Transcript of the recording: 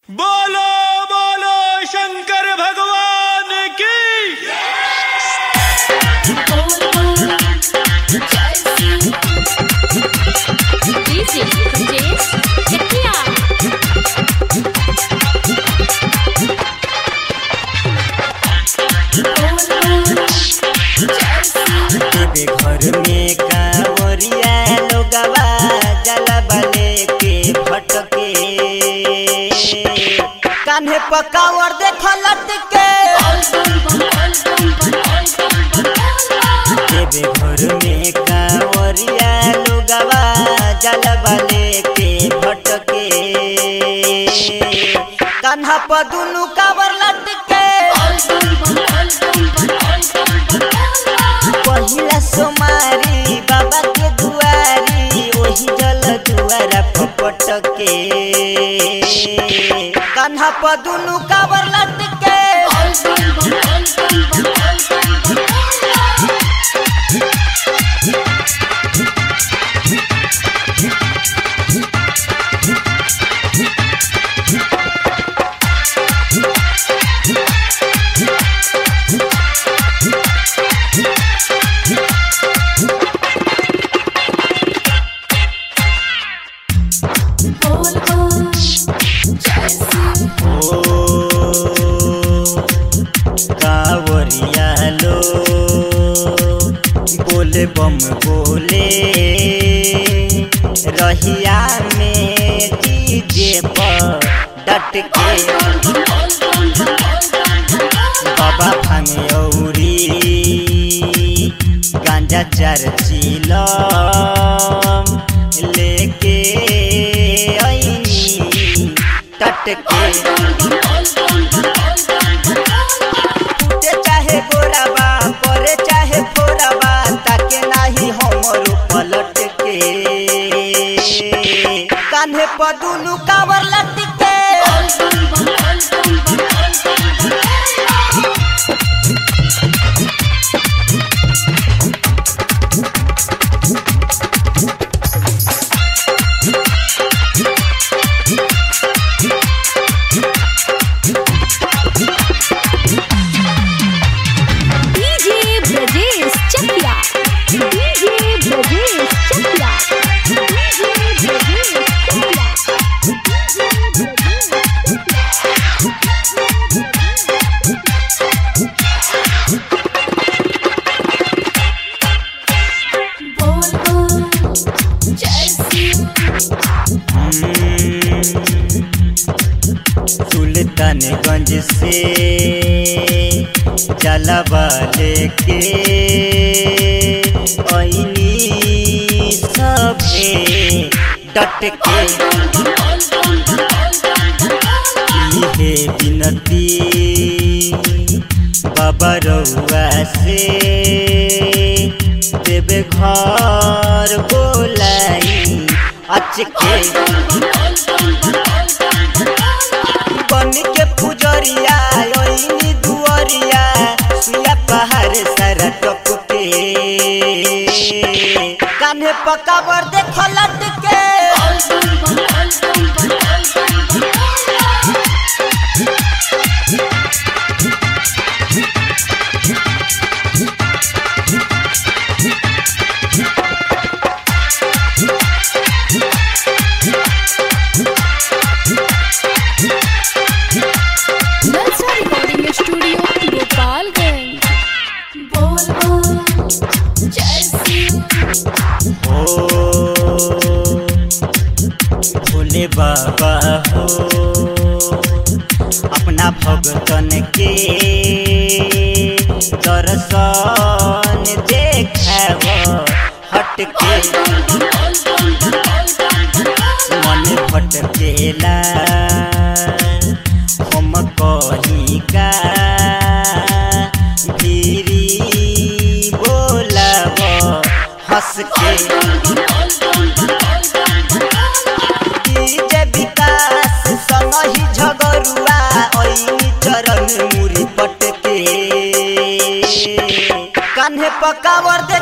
बोलो बोलो शंकर भगवान की Easy, James. Chetia. तेरे घर में कांवरिया लोगवा जलवा लेके भटके कान्हे पकावर देख लटके तेरे घर में कांवरिया लोगवा जलवा लेके भटके कान्हा पर दुनु कावर लटके पहिला सोमारी बाबा के दुआरी ओही जल दुआरा पपट के कान्हा पर दुनु कावर लटके ओ कावरिया लो बोले बम बोले रहिया में डीजे पर डट के बाबा भांगे औरी गांजा चार चीलम लेके ऐनी टटके फूटे चाहे गोराबा परे चाहे फोराबा ताके नाही हमर पलट के कान्हे पदुनु कावर लटके DJ Brajesh Chetia. DJ Brajesh Chetia. DJ Brajesh Chetia. Sultanganj से जलवा लेके ऐनी सभे डट के इहे बिनती बाबा रउआ से देवे घर बोलाई अचके बन के पुजरिया ओइनी दुअरिया सुया पहाड़ सारा टपके कान्हे पकावर देख लटके Nalsa Recording Studio, Gopalganj. ओ भोले बाबा हो अपना भगतन के दर्शन देखाव हटके मन भटकेला हम कही का धीरी बोलाव हंस के डीजे विकास संग ही झगरुआ ऐनी चरण मुरी पटके कान्हे पकावर